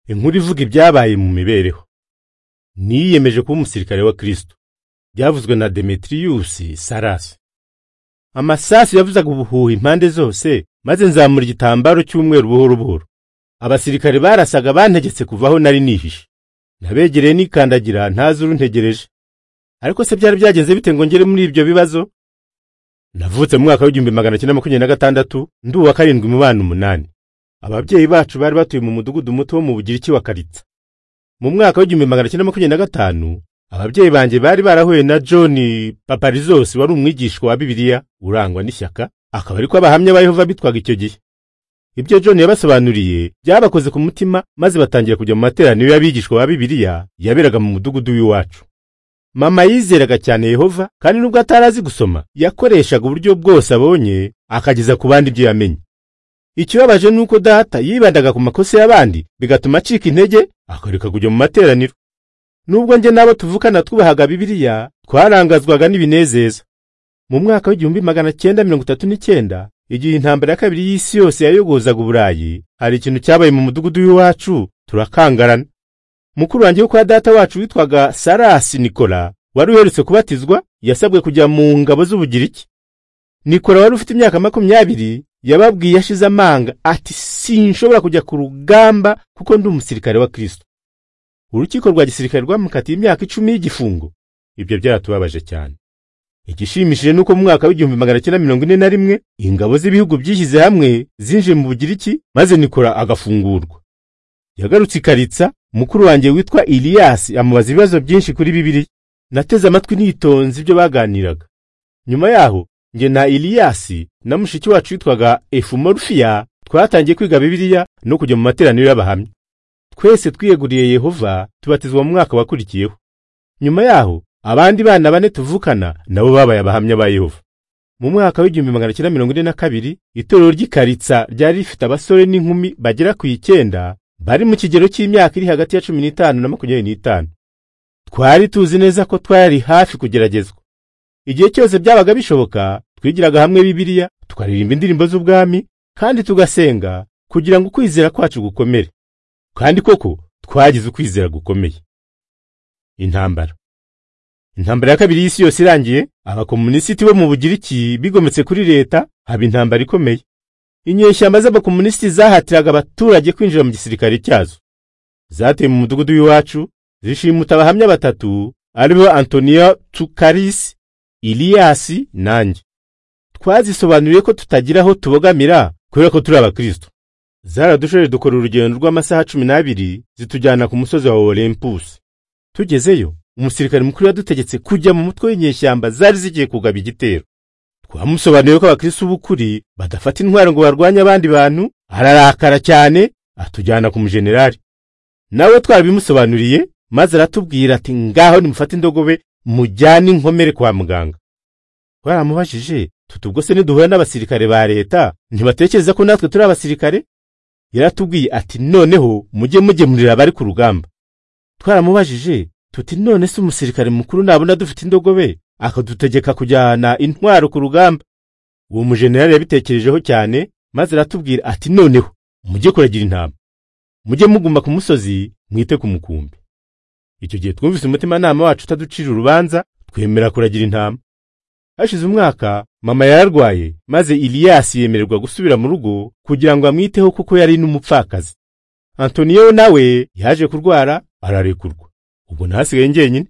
inkuru ivuga ibyabaye mu mibereho niyiyemeje kuba umusirikare wa kirisito byavuzwe na demetiriyusi sarasi amasasu yavuzaga ubuhuha impande zose maze nzamura igitambaro cy'umweru buhoro buhoro abasirikare barasaga bantegetse kuvaho nari nihishe nabegereye nikandagira ntazi uruntegereje ariko se byari byagenze bite ngo ngere muri ibyo bibazo navutse mu mwaka w'igihumbi magana cyenda makumyabiri na gatandatu ndi uwa karindwi mu bana umunani ababyeyi bacu bari batuye mu mudugudu muto wo mu bugiriki wa karitsa mu mwaka w'igihumbi magana cyenda makumyabiri na gatanu ababyeyi banjye bari barahuye na john paparizose wari umwigishwa wa bibiliya urangwa n'ishyaka akaba ariko abahamya ba yehova bitwaga icyo gihe ibyo john yabasobanuriye byabakoze ku mutima maze batangira kujya mu materaniro y'abigishwa ba bibiliya yaberaga mu mudugudu w'iwacu mama yizeraga cyane yehova kandi nubwo atarazi gusoma yakoreshaga uburyo bwose abonye akageza ku bandi ibyo yamenye ikibabaje ni uko data yibandaga ku makosa y'abandi bigatuma acika intege akareka kujya mu materaniro nubwo njye n'abo tuvukana twubahaga bibiliya twarangazwaga n'ibinezeza mu mwaka w'igihumbi magana cyenda mirongo itatu n'icyenda igihe intambara ya kabiri y'isi yose yayogozaga uburayi hari ikintu cyabaye mu mudugudu w'iwacu turakangarana mukuru wanjye wo kwa data wacu witwaga sarasi nikora wari uherutse kubatizwa yasabwe kujya mu ngabo z'ubugiriki nikora wari ufite imyaka makumyabiri yababwiye ashize amanga ati sinshobora kujya ku rugamba kuko ndi umusirikare wa kirisito urukiko rwa gisirikare rwamukatiye imyaka icumi y'igifungo ibyo byaratubabaje cyane igishimishije nuko mu mwaka w'igihumbi magana cyenda mirongo ine na rimwe ingabo z'ibihugu byishyize hamwe zinjiye mu bugiriki maze nikora agafungurwa yagarutse ikaritsa mukuru wanjye witwa iliyasi amubaza ibibazo byinshi kuri bibiliya nateze amatwi nitonze ibyo baganiraga nyuma yaho njye na iliyasi na mushiki wacu witwaga efumorufiya twatangiye kwiga bibiliya no kujya mu materaniro y'abahamya twese twiyeguriye yehova tubatizwa mu mwaka wakurikiyeho nyuma yaho abandi bana bane tuvukana nabo babaye abahamya ba yehova mu mwaka w'igihumbi magana cyenda mirongo ine na kabiri itorero ry'ikaritsa ryari rifite abasore n'inkumi bagera ku icyenda bari mu kigero cy'imyaka iri hagati ya cumi n'itanu na makumyabiri n'itanu twari tuzi neza ko twari hafi kugeragezwa igihe cyose byabaga bishoboka twigiraga hamwe bibiliya tukaririmba indirimbo z'ubwami kandi tugasenga kugira ngo ukwizera kwacu gukomere kandi koko twagize ukwizera gukomeye intambara intambara ya kabiri y'isi yose irangiye abakomunisiti bo mu bugiriki bigometse kuri leta haba intambara ikomeye inyeshyamba z'abakomunisiti zahatiraga abaturage kwinjira mu gisirikare cyazo zateye mu mudugudu w'iwacu zishimuta abahamya batatu aribo antoniyo tukarisi iliyasi nanjye twazisobanuriye ko tutagira aho tubogamira kubera ko turi abakristo zaradushoje dukora urugendo rw'amasaha cumi n'abiri zitujyana ku musozi wa olempusi tugezeyo umusirikare mukuru yadutegetse kujya mu mutwe w'inyeshyamba zari zigiye kugaba igitero twamusobanuriye ko abakristo b'ukuri badafata intwaro ngo barwanye abandi bantu ararakara cyane atujyana ku mujenerali nawe twabimusobanuriye maze aratubwira ati ngaho nimufate indogobe mujyane inkomere kwa muganga twaramubajije tuti ubwo se niduhura n'abasirikare ba leta ntibatekereza ko natwe turi abasirikare yaratubwiye ati noneho mujye mugemurira abari ku rugamba twaramubajije tuti none se umusirikare mukuru nabona dufite indogobe akadutegeka kujyana intwaro ku rugamba uwo mujenerali yabitekerejeho cyane maze aratubwira ati noneho mujye kuragira intama mujye muguma ku musozi mwite ku mukumbi icyo gihe twumvise umutimanama wacu utaducira urubanza twemera kuragira intama hashize umwaka mama yararwaye maze iliyasi yemererwa gusubira mu rugo kugira ngo amwiteho kuko yari n'umupfakazi antoniyo nawe yaje kurwara ararekurwa ubwo ntasigaye njyenyine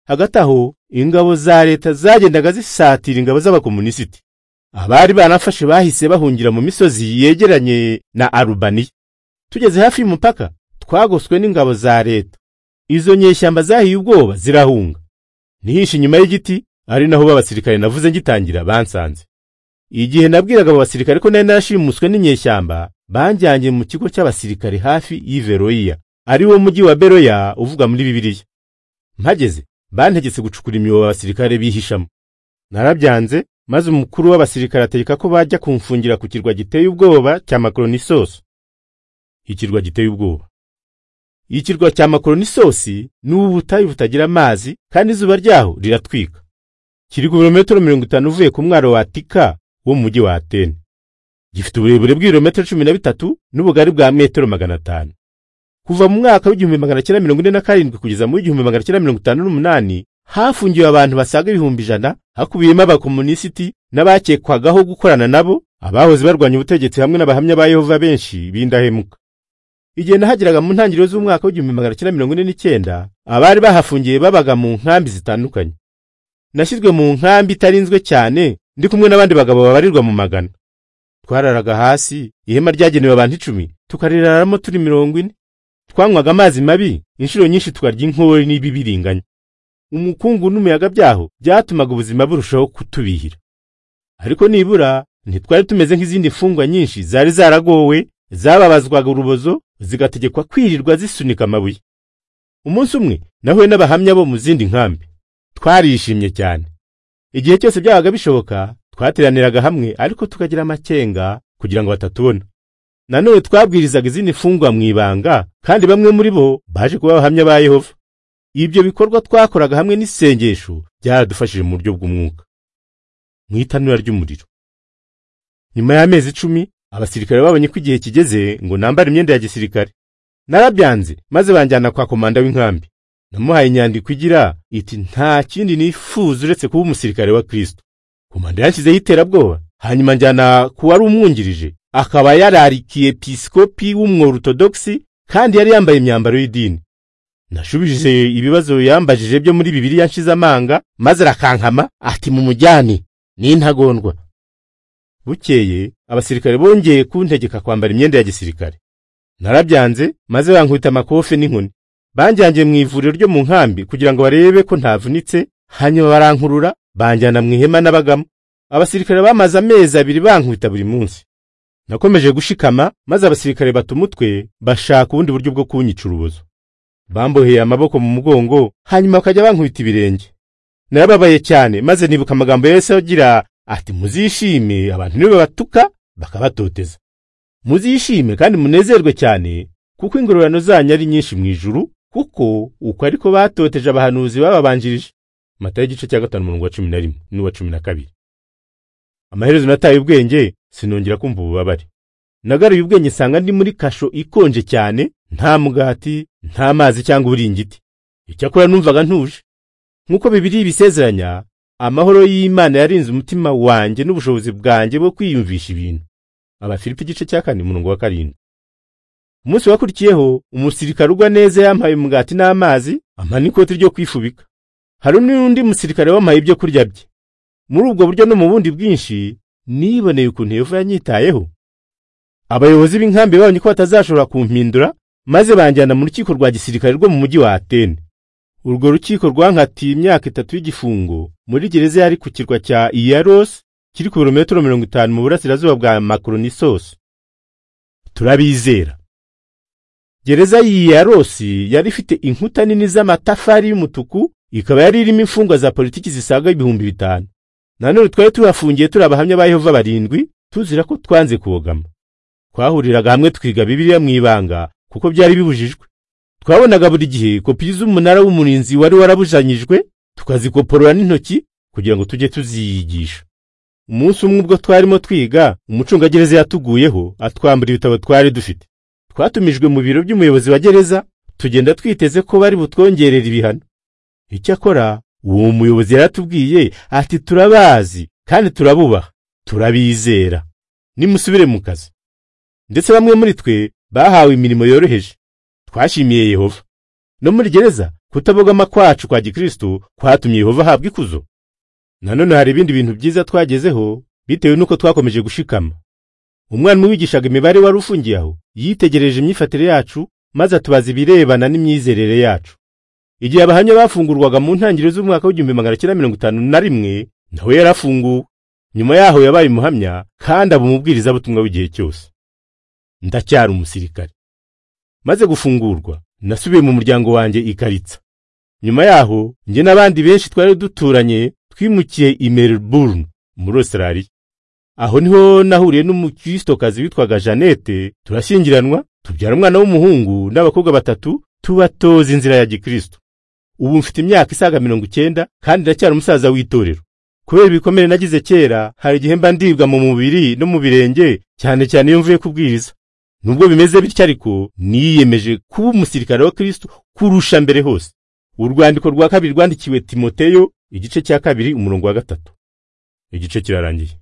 hagati aho ingabo za leta zagendaga zisatira ingabo z'abakomunisiti abari banafashe bahise bahungira mu misozi yegeranye na arubaniya tugeze hafi y'umupaka twagoswe n'ingabo za leta izo nyeshyamba zahiye ubwoba zirahunga nihishe inyuma y'igiti ari naho b'abasirikare navuze ngitangira bansanze igihe nabwiraga abo basirikare ko nari narashimuswe n'inyeshyamba banjyanye mu kigo cy'abasirikare hafi y'iveroyiya ari wo mujyi wa beroya uvuga muri bibiliya mpageze bantegetse gucukura imyobo abasirikare bihishamo narabyanze maze umukuru w'abasirikare ategeka ko bajya kumfungira ku kirwa giteye ubwoba cya makoronisosi ikirwa giteye ubwoba ikirwa cya makoronisosi ni ubutayu butagira amazi kandi izuba ryaho riratwika kiri kubirometero mirongo itanu uvuye ku mwaro wa tika wo mu mujyi wa atene gifite uburebure bw'ibirometero cumi na bitatu n'ubugari bwa metero magana atanu kuva mu mwaka w'igihumbi magana cyenda mirongo ine na karindwi kugeza mu w'igihumbi magana cyenda mirongo itanu n'umunani hafungiwe abantu basaga ibihumbi ijana hakubiyemo abakomunisiti n'abakekwagaho gukorana nabo abahoze barwanya ubutegetsi hamwe n'abahamya ba yehova benshi b'indahemuka igihe nahageraga mu ntangiriro z'umwaka w'igihumbi magana cyenda mirongo ine n'icyenda abari bahafungiye babaga mu nkambi zitandukanye nashyizwe mu nkambi itarinzwe cyane ndi kumwe n'abandi bagabo babarirwa mu magana twararaga hasi ihema ryagenewe abantu icumi tukariraramo turi mirongo ine twanywaga amazi mabi inshuro nyinshi tukarya inkori n'ibibiringanya umukungu n'umuyaga byaho byatumaga ubuzima burushaho kutubihira ariko nibura ntitwari tumeze nk'izindi mfungwa nyinshi zari zaragowe zababazwaga urubozo zigategekwa kwirirwa zisunika amabuye umunsi umwe nahuye n'abahamya bo mu zindi nkambi twarishimye cyane igihe cyose byabaga bishoboka twateraniraga hamwe ariko tukagira amakenga kugira ngo batatubona nanone twabwirizaga izindi mfungwa mu ibanga kandi bamwe muri bo baje kuba abahamya ba yehova ibyo bikorwa twakoraga hamwe n'isengesho byaradufashije mu buryo bw'umwuka mu itanura ry'umuriro nyuma y'amezi icumi abasirikare babonye ko igihe kigeze ngo nambare imyenda ya gisirikare narabyanze maze banjyana kwa komanda w'inkambi namuhaye inyandiko igira iti nta kindi nifuza uretse kuba umusirikare wa kirisito komanda yashyizeho iterabwoba hanyuma njyana ku wari umwungirije akaba yararikiye pisikopi w'umworotodogisi kandi yari yambaye imyambaro y'idini nashubije ibibazo yambajije byo muri bibiri yanshize amanga maze arakankama ati mumujyane n'intagondwa bukeye abasirikare bongeye kuntegeka kwambara imyenda ya gisirikare narabyanze maze bankubita amakofe n'inkoni banjyangiye mu ivuriro ryo mu nkambi kugira ngo barebe ko ntavunitse hanyuma barankurura banjyana mu ihema n'abagamo abasirikare bamaze amezi abiri bankubita buri munsi nakomeje gushikama maze abasirikare bata umutwe bashaka ubundi buryo bwo kunyica urubozo bamboheye amaboko mu mugongo hanyuma bakajya bankubita ibirenge narababaye cyane maze nibuka amagambo yose agira ati muzishime abantu nibo batuka bakabatoteza muzishime kandi munezerwe cyane kuko ingororano zanyu ari nyinshi mu ijuru kuko uko ariko batoteje abahanuzi bababanjirije matayo igice cya gatanu umurongo wa cumi na rimwe n'uwa cumi na kabiri amaherezo nataye ubwenge sinongera kumva ububabare nagaruye ubwenge nsanga ndi muri kasho ikonje cyane nta mugati nta mazi cyangwa uburingiti icyakora numvaga ntuje nk'uko bibiri bisezeranya amahoro y'imana yarinze umutima wanjye n'ubushobozi bwanjye bwo kwiyumvisha ibintu abafilipi igice cya kane umurongo wa karindwi umunsi wakurikiyeho umusirikare ugwa neza yampaye umugati n'amazi ampa n'ikoti ryo kwifubika hari n'undi musirikare wampaye ibyo kurya bye muri ubwo buryo no mu bundi bwinshi niboneye ukuntu yehova yanyitayeho abayobozi b'inkambi babonye ko batazashobora kumpindura maze banjyana mu rukiko rwa gisirikare rwo mu mujyi wa atene urwo rukiko rwankatiye imyaka itatu y'igifungo muri gereza yari ku kirwa cya iyarosi kiri ku birometero mirongo itanu mu burasirazuba bwa makoronisosi turabizera gereza y'iyarosi yari ifite inkuta nini z'amatafari y'umutuku ikaba yari irimo imfungwa za politiki zisaga ibihumbi bitanu nanone twari tuhafungiye turi abahamya ba yehova barindwi tuzira ko twanze kubogama twahuriraga hamwe twiga bibiliya mu ibanga kuko byari bibujijwe twabonaga buri gihe kopi z'umunara w'umurinzi wari warabujanyijwe tukazikoporora n'intoki kugira ngo tujye tuziyigisha umunsi umwe ubwo twarimo twiga umucungagereza yatuguyeho atwambura ibitabo twari dufite twatumijwe mu biro by'umuyobozi wa gereza tugenda twiteze ko bari butwongerera ibihano icyakora uwo muyobozi yaratubwiye ati turabazi kandi turabubaha turabizera nimusubire mu kazi ndetse bamwe muri twe bahawe imirimo yoroheje twashimiye yehova no muri gereza kutabogama kwacu kwa gikristo kwatumye yehova ahabwa ikuzo nanone hari ibindi bintu byiza twagezeho bitewe n'uko twakomeje gushikama umwarimu wigishaga imibare wari ufungiye aho yitegereje imyifatire yacu maze atubaza ibirebana n'imyizerere yacu igihe abahamya bafungurwaga mu ntangiriro z'umwaka w'igihumbi magana cyenda mirongo itanu na rimwe nawe yarafunguwe nyuma yaho yabaye umuhamya kandi aba umubwirizabutumwa w'igihe cyose ndacyari umusirikare maze gufungurwa nasubiye mu muryango wanjye ikaritsa nyuma yaho njye n'abandi benshi twari duturanye twimukiye i melbourne muri australia aho niho nahuriye n'umukristokazi witwaga jeannette turashyingiranwa tubyara umwana w'umuhungu n'abakobwa batatu tubatoza inzira ya gikristo ubu mfite imyaka isaga mirongo icyenda kandi ndacyari umusaza w'itorero kubera ibikomere nagize kera hari igihe mba ndibwa mu mubiri no mu birenge cyane cyane iyo mvuye kubwiriza nubwo bimeze bityo ariko niyemeje kuba umusirikare wa kristo kurusha mbere hose urwandiko rwa kabiri rwandikiwe timoteyo igice cya kabiri umurongo wa gatatu igice kirarangiye